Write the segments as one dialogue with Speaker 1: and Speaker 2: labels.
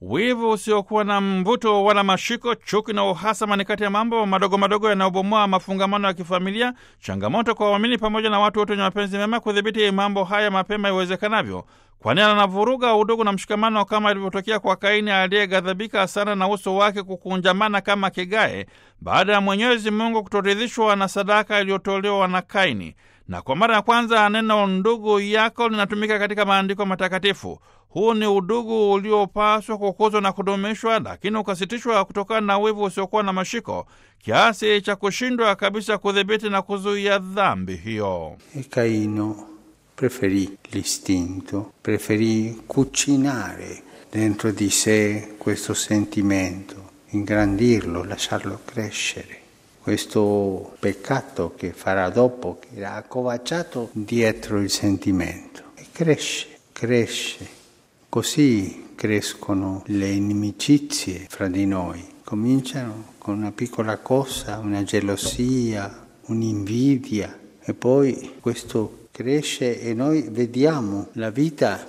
Speaker 1: Wivu usiokuwa na mvuto wala mashiko, chuki na uhasama ni kati ya mambo madogo madogo yanayobomoa mafungamano ya kifamilia. Changamoto kwa waamini pamoja na watu wote wenye mapenzi mema kudhibiti mambo haya mapema iwezekanavyo, kwani anavuruga udugu na mshikamano, kama ilivyotokea kwa Kaini aliyeghadhabika sana na uso wake kukunjamana kama kigae baada ya Mwenyezi Mungu kutoridhishwa na sadaka iliyotolewa na Kaini. Na kwa mara ya kwanza neno ndugu yako linatumika katika maandiko matakatifu. Huu ni udugu uliopaswa kukuzwa na kudumishwa, lakini ukasitishwa kutokana na wivu usiokuwa na mashiko kiasi cha kushindwa kabisa kudhibiti na kuzuia dhambi hiyo.
Speaker 2: E Caino preferì l'istinto, preferì cucinare dentro di sé questo sentimento, ingrandirlo, lasciarlo crescere. Questo peccato che farà dopo, che era accovacciato dietro il sentimento, e cresce, cresce. Così crescono le inimicizie fra di noi. Cominciano con una piccola cosa, una gelosia, un'invidia e poi questo cresce e noi vediamo la vita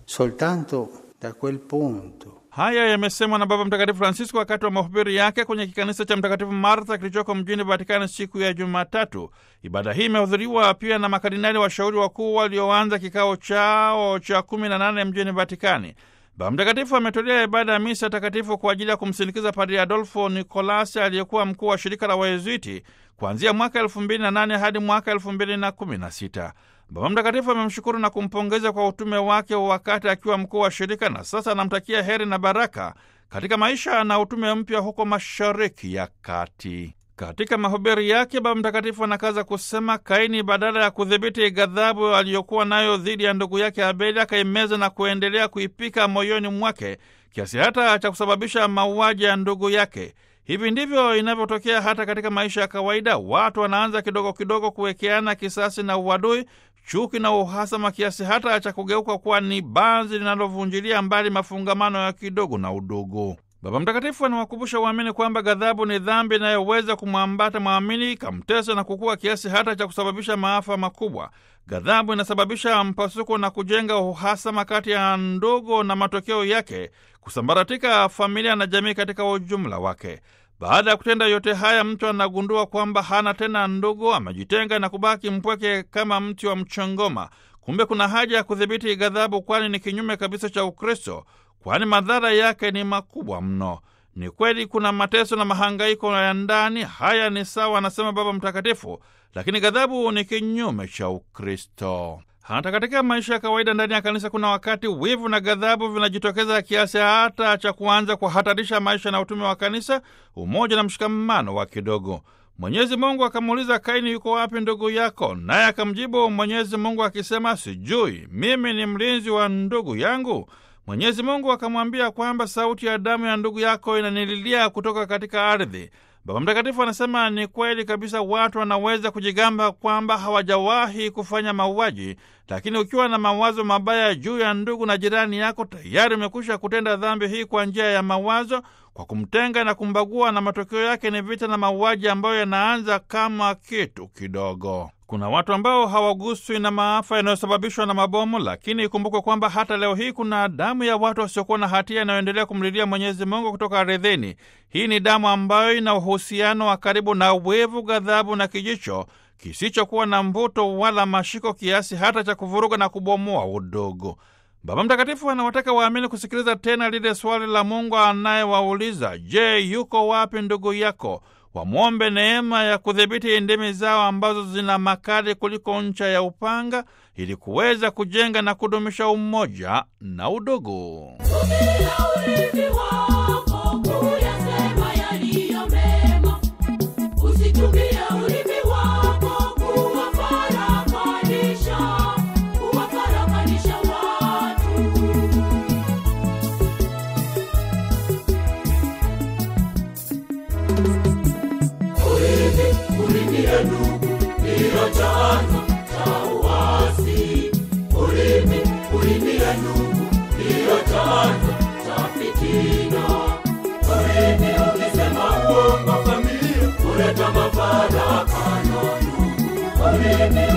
Speaker 2: soltanto da quel punto.
Speaker 1: Haya yamesemwa na Baba Mtakatifu Francisco wakati wa mahubiri yake kwenye kikanisa cha Mtakatifu Martha kilichoko mjini Vatikani siku ya Jumatatu. Ibada hii imehudhuriwa pia na makardinali washauri wakuu walioanza kikao chao cha kumi na nane mjini Vatikani. Baba Mtakatifu ametolea ibada ya misa takatifu kwa ajili ya kumsindikiza Padri Adolfo Nicolasi aliyekuwa mkuu wa shirika la Wayezuiti kuanzia mwaka elfu mbili na nane hadi mwaka elfu mbili na kumi na sita. Baba Mtakatifu amemshukuru na kumpongeza kwa utume wake wakati akiwa mkuu wa shirika na sasa anamtakia heri na baraka katika maisha na utume mpya huko Mashariki ya Kati. Katika mahubiri yake, Baba Mtakatifu anakaza kusema, Kaini badala ya kudhibiti ghadhabu aliyokuwa nayo dhidi ya ndugu yake Abeli akaimeza na kuendelea kuipika moyoni mwake kiasi hata cha kusababisha mauaji ya ndugu yake. Hivi ndivyo inavyotokea hata katika maisha ya kawaida. Watu wanaanza kidogo kidogo kuwekeana kisasi na uadui, chuki na uhasama, kiasi hata cha kugeuka kuwa ni banzi linalovunjilia mbali mafungamano ya kidogo na udugu. Baba Mtakatifu anawakumbusha waamini kwamba ghadhabu ni dhambi inayoweza kumwambata mwamini ikamtesa na kukua kiasi hata cha kusababisha maafa makubwa. Ghadhabu inasababisha mpasuko na kujenga uhasama kati ya ndugu, na matokeo yake kusambaratika familia na jamii katika ujumla wake. Baada ya kutenda yote haya, mtu anagundua kwamba hana tena ndugu, amejitenga na kubaki mpweke kama mti wa mchongoma. Kumbe kuna haja ya kudhibiti ghadhabu, kwani ni kinyume kabisa cha Ukristo, kwani madhara yake ni makubwa mno. Ni kweli kuna mateso na mahangaiko ya ndani, haya ni sawa, anasema Baba Mtakatifu, lakini ghadhabu ni kinyume cha Ukristo. Hata katika maisha ya kawaida ndani ya kanisa kuna wakati wivu na ghadhabu vinajitokeza kiasi hata cha kuanza kuhatarisha maisha na utume wa kanisa, umoja na mshikamano wa kidogo. Mwenyezi Mungu akamuuliza Kaini, yuko wapi ndugu yako? Naye akamjibu Mwenyezi Mungu akisema, sijui, mimi ni mlinzi wa ndugu yangu. Mwenyezi Mungu akamwambia kwamba sauti ya damu ya ndugu yako inanililia kutoka katika ardhi. Baba Mtakatifu anasema ni kweli kabisa, watu wanaweza kujigamba kwamba hawajawahi kufanya mauaji, lakini ukiwa na mawazo mabaya juu ya ndugu na jirani yako, tayari umekwisha kutenda dhambi hii kwa njia ya mawazo, kwa kumtenga na kumbagua, na matokeo yake ni vita na mauaji ambayo yanaanza kama kitu kidogo. Kuna watu ambao hawaguswi na maafa yanayosababishwa na mabomu, lakini ikumbukwe kwamba hata leo hii kuna damu ya watu wasiokuwa na hatia inayoendelea kumlilia Mwenyezi Mungu kutoka ardhini. Hii ni damu ambayo ina uhusiano wa karibu na wivu, ghadhabu na kijicho kisichokuwa na mvuto wala mashiko, kiasi hata cha kuvuruga na kubomoa udogo. Baba Mtakatifu anawataka waamini kusikiliza tena lile swali la Mungu anayewauliza, je, yuko wapi ndugu yako? Wamwombe neema ya kudhibiti ndimi zao ambazo zina makali kuliko ncha ya upanga, ili kuweza kujenga na kudumisha umoja na udugu.
Speaker 3: Kuleta mafarakano ndugu,